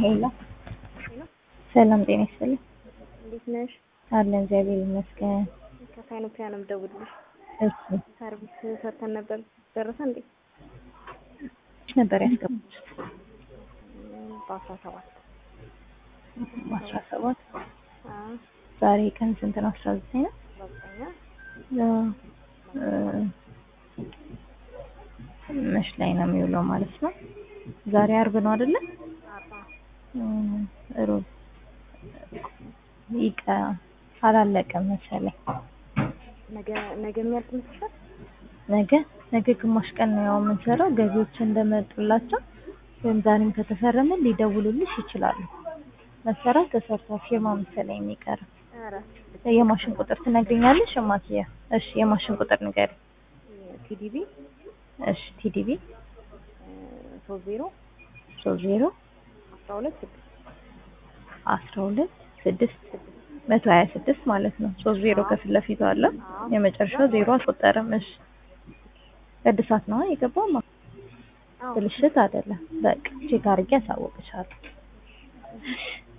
ሄሎ ሰላም ጤና ይስጥልኝ። እንዴት ነሽ? አለን እግዚአብሔር ይመስገን። ከሳይኖፒያ ነው የምደውልልሽ። እሺ ሰርቪስ ሰርተን ነበር። ደረሰ እንዴ? ነበር ያስገቡት በአስራ ሰባት አስራ ሰባት ዛሬ ቀን ስንት ነው? አስራ ዘጠኝ ነው። በዘጠኛ መች ላይ ነው የሚውለው ማለት ነው? ዛሬ አርብ ነው አይደለ? አርባ ሮብ ይቀ አላለቀም መሰለኝ። ነገ ነገ የሚያልቅ መስልሻል? ነገ ነገ ግማሽ ቀን ነው ያው የምንሰራው። ገቢዎች እንደመጡላቸው ወይም ዛሬም ከተፈረመ ሊደውሉልሽ ይችላሉ። መሰራት ተሰርቷል። ፊርማ መሰለኝ የሚቀረው። ኧረ የማሽን ቁጥር ትነግሪኛለሽ እማትዬ? እሺ የማሽን ቁጥር ንገሪ። ቲዲቢ እሺ ቲዲቢ ሶስት ዜሮ ሶስት ዜሮ አስራ ሁለት ስድስት አስራ ሁለት ስድስት መቶ ሀያ ስድስት ማለት ነው። ሶስት ዜሮ ከፊት ለፊቱ አለ። የመጨረሻው ዜሮ አልቆጠረም። እሺ እድሳት ነው የገባው ብልሽት አይደለም። በቃ ቼክ አድርጌ አሳውቅሻለሁ።